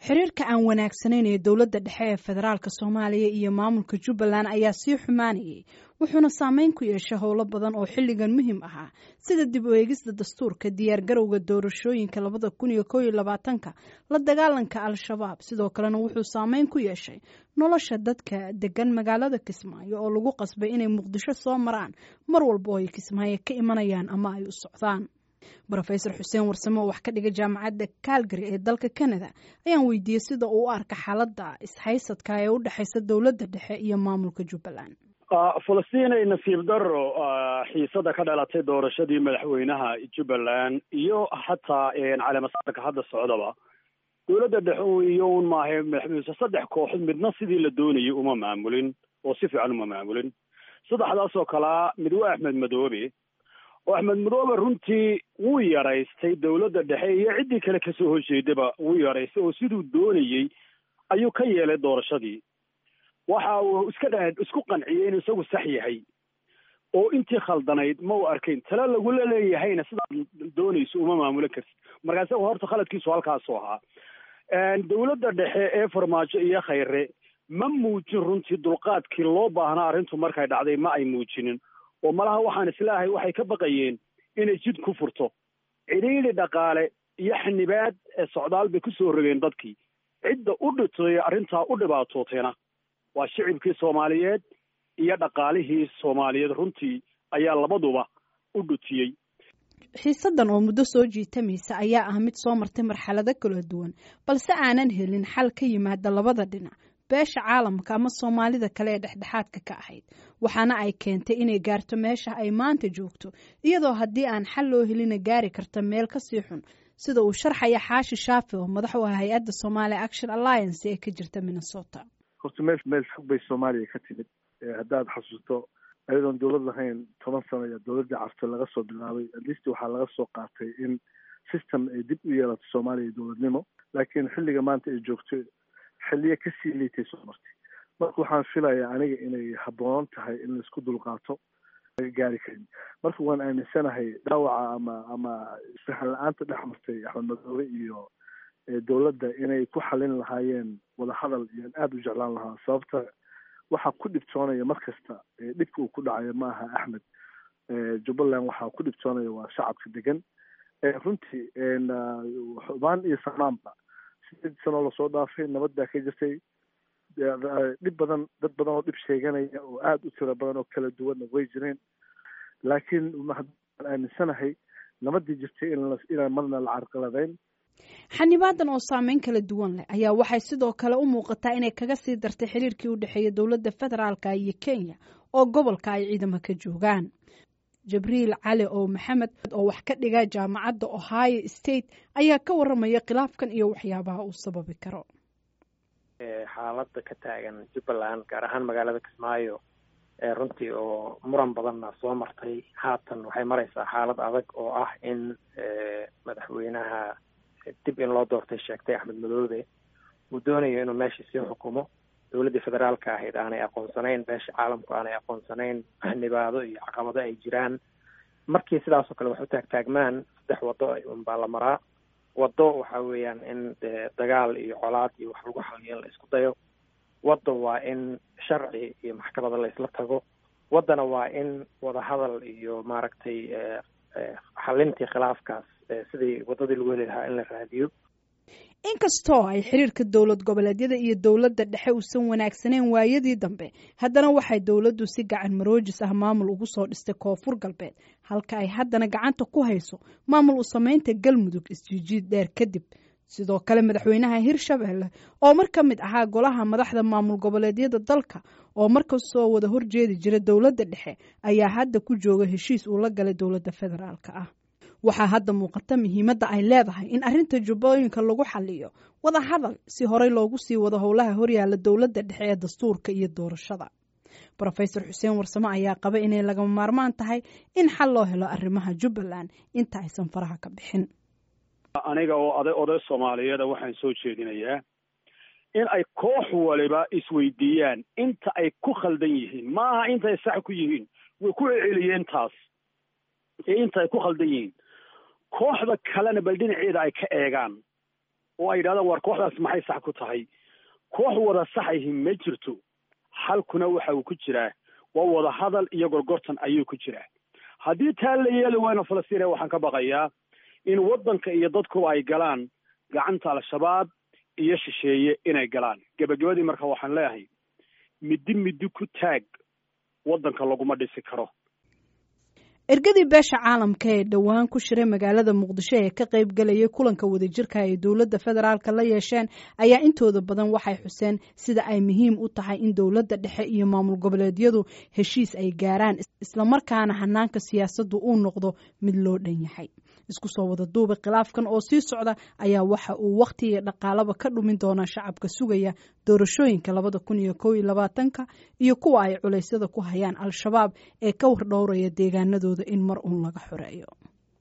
xiriirka aan wanaagsanayn ee dowladda dhexe ee federaalka soomaaliya iyo maamulka jubbaland ayaa sii xumaanayay wuxuuna saameyn ku yeeshay howlo badan oo xilligan muhiim ahaa sida dib u eegista dastuurka diyaargarowga doorashooyinka labada kun iyo kow iyo labaatanka la dagaalanka al-shabaab sidoo kalena wuxuu saameyn ku yeeshay nolosha dadka degan magaalada kismaayo oo lagu qasbay inay muqdisho soo maraan mar walba oo ay kismaayo ka imanayaan ama ay u socdaan rofesor xuseen warsame oo wax ka dhiga jaamacadda calgary ee dalka canada ayaan weydiiyey sida uu u arka xaaladda ishaysadka ee u dhexaysa dowladda dhexe iyo maamulka jubbaland falastiinay nasiib daro xiisada ka dhalatay doorashadii madaxweynaha jubbaland iyo xataa caleemasaarka hadda socdaba dowladda dhexe iyo un maaha madaxweyne saddex kooxood midna sidii la doonayay uma maamulin oo si fiican uma maamulin saddexdaas oo kalea mid waa axmed madoobe oo axmed madoobe runtii wuu yaraystay dowladda dhexe iyo ciddii kale kasoo horjeedaba wuu yaraystay oo siduu doonayey ayuu ka yeelay doorashadii waxa uu iska dha isku qanciyey inuu isagu sax yahay oo intii khaldanayd ma u arkayn tale lagula leeyahayna sidaad doonayso uma maamulin kartid markaa isaga horta khaladkiisu halkaasu ahaa dowladda dhexe ee farmaajo iyo khayre ma muujin runtii dulqaadkii loo baahnaa arrintu markay dhacday ma ay muujinin oo malaha waxaan islaahay waxay ka baqayeen inay jid ku furto cidhiidhi dhaqaale iyo xanibaad ee socdaal bay kusoo rogeen dadkii cidda u dhitay arrintaa u dhibaatootayna waa shicibkii soomaaliyeed iyo dhaqaalihii soomaaliyeed runtii ayaa labaduba u dhutiyey xiisadan oo muddo soo jiitamaysa ayaa ah mid soo martay marxalado kala duwan balse aanan helin xal ka yimaada labada dhinac beesha caalamka ama soomaalida kale ee dhexdhexaadka ka ahayd waxaana ay keentay inay gaarto meesha ay maanta joogto iyadoo haddii aan xal loo helina gaari karta meel kasii xun sida uu sharxaya xaashi shaafi oo madax u ah hay-adda somalia action alliance ee ka jirta minnesota horta meel meel fog bay soomaaliya ka timid haddaad xasuusto ayadoon dowlad lahayn toban sano ayaa dowladdii carto laga soo bilaabay atleast waxaa laga soo qaatay in system ay dib u yeelato soomaaliya dowladnimo laakiin xilliga maanta ay joogto xilliyo kasii liitay soo martay marka waxaan filayaa aniga inay habboonan tahay in laisku dulqaato laga gaari karin marka waan aaminsanahay dhaawaca ama ama isfahan la-aanta dhex martay axmed madoobe iyo dowladda inay ku xalin lahaayeen wadahadal iyoan aada u jeclaan lahaa sababta waxaa ku dhibtoonaya mar kasta dhibka uu ku dhacayo ma aha axmed jubbaland waxaa ku dhibtoonaya waa shacabka degan runtii xubaan iyo samaanba sideed sanoo lasoo dhaafay nabad baa ka jirtay dhib badan dad badan oo dhib sheeganaya oo aada u tiro badan oo kala duwanna way jireen laakiin waan aaminsanahay nabadii jirtay inaan marna la carqaladayn xanibaadan oo saameyn kala duwan leh ayaa waxay sidoo kale u muuqataa inay kaga sii dartay xiriirkii u dhexeeya dowladda federaalka iyo kenya oo gobolka ay ciidamo ka joogaan jabriil cali oo maxamed oo wax ka dhiga jaamacadda ohio state ayaa ka waramaya khilaafkan iyo waxyaabaha uu sababi karo xaaladda ka taagan jubbaland gaar ahaan magaalada kismaayo runtii oo muran badanna soo martay haatan waxay maraysaa xaalad adag oo ah in madaxweynaha dib in loo doortay sheegtay axmed madoobe uu doonayo inuu meesha sii xukumo dowladdii federaalka ahayd aanay aqoonsanayn beesha caalamku aanay aqoonsanayn xanibaado iyo caqabado ay jiraan markii sidaasoo kale wax u taagtaagmaan saddex waddo unbaa la maraa waddo waxa weeyaan in dee dagaal iyo colaad iyo wax lagu xaliyo in la isku dayo wadda waa in sharci iyo maxkamada la isla tago waddana waa in wadahadal iyo maaragtay xalintii khilaafkaas sidii waddadii lagu heli lahaa in la raadiyo inkastoo ay xiriirka dowlad goboleedyada iyo dowladda dhexe uusan wanaagsaneyn waayadii dambe haddana waxay dowladdu si gacan maroojis ah maamul ugu soo dhistay koonfur galbeed halka ay haddana gacanta ku hayso maamul u samaynta galmudug isjiijiid dheer kadib sidoo kale madaxweynaha hirshabelle oo mar ka mid ahaa golaha madaxda maamul goboleedyada dalka oo markastoo wada horjeedi jira dowladda dhexe ayaa hadda ku jooga heshiis uu la galay dowladda federaalka ah waxaa hadda muuqata muhiimadda ay leedahay in arrinta jubbooyinka lagu xaliyo wada hadal si horey loogu sii wado howlaha horyaala dowladda dhexe ee dastuurka iyo doorashada rofesor xuseen warsame ayaa qaba inay lagama maarmaan tahay in xal loo helo arrimaha jubbaland inta aysan faraha ka bixin aniga oo oday oday soomaaliyeeda waxaan soo jeedinayaa in ay koox waliba isweydiiyaan inta ay ku khaldan yihiin maaha inta ay sax ku yihiin way ku celceliyeen taas ee inta ay ku khaldan yihiin kooxda kalena bal dhinaceeda ay ka eegaan oo ay yidhahdaan waar kooxdaas maxay sax ku tahay koox wada saxahi ma jirto xalkuna waxa uu ku jiraa waa wada hadal iyo gorgortan ayuu ku jiraa haddii taa la yeeli wayna falastiina waxaan ka baqayaa in waddanka iyo dadkuba ay galaan gacanta al-shabaab iyo shisheeye inay galaan gebagabadii marka waxaan leeyahay middi middi ku taag waddanka laguma dhisi karo ergadii beesha caalamka ee dhowaan ku shiray magaalada muqdisho ee ka qayb galayay kulanka wadajirka ay dowladda federaalka la yeesheen ayaa intooda badan waxay xuseen sida ay muhiim u tahay in dowladda dhexe iyo maamul goboleedyadu heshiis ay gaaraan islamarkaana hanaanka siyaasaddu uu noqdo mid loo dhan yahay isku soo wada duuba khilaafkan oo sii socda ayaa waxa uu wakhti iyo dhaqaalaba ka dhumin doonaa shacabka sugaya doorashooyinka labada kun iyo kow iyo labaatanka iyo kuwa ay culeysyada ku hayaan al-shabaab ee ka wardhowraya deegaanadooda in mar uun laga xoreeyo